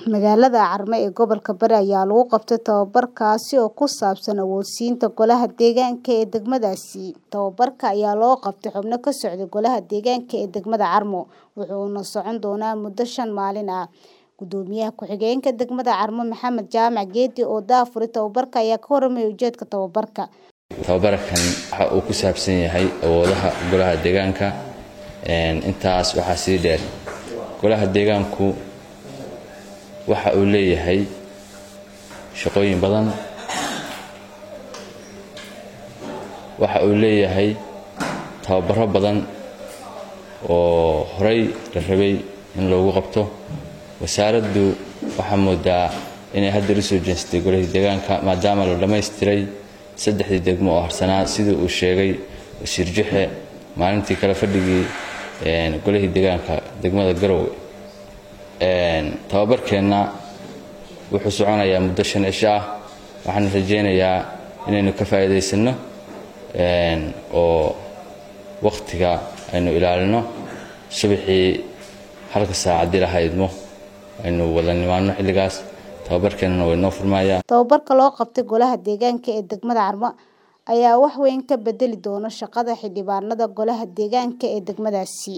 Magaalada Carmo ee gobolka Bari ayaa lagu qabtay tababar kaasi oo ku saabsan awoodsiinta Golaha Deegaanka ee degmadaasi. Tababarka ayaa loo qabtay xubno ka socda Golaha Deegaanka ee degmada Carmo, wuxuuna socon doonaa muddo shan maalin ah. Gudoomiyaha ku-xigeenka degmada Carmo Maxamed Jaamac Geedi oo daahfuray tababarka ayaa ka warramay ujeedka tababarka. Tababarkan waxa uu ku saabsan yahay awoodaha Golaha Deegaanka. Intaas waxaa sii dheer Golaha Deegaanku waxa uu leeyahay shaqooyin badan. Waxa uu leeyahay tababaro badan oo horey la rabay in loogu qabto. Wasaaraddu waxaa moodaa inay hadda u soo jeestay Golaha Deegaanka maadaama la dhammaystiray saddexdii degmo oo harsanaa sidii uu sheegay Wasiir Juxe maalintii kala fadhigii Golaha Deegaanka degmada Garowe. Tababarkeenna wuxuu soconayaa muddo shan cisho ah. Waxaan rajaynayaa inaynu ka faa'iidaysano oo waqtiga aynu ilaalino. Subaxii halka saac haddii la haydmo aynu wada nimaadno xilligaas. Tababarkeennana waa inoo furmayaa. Tababarka loo qabtay Golaha Deegaanka ee degmada Carmo ayaa wax weyn ka beddeli doona shaqada xildhibaanada Golaha Deegaanka ee degmadaasi.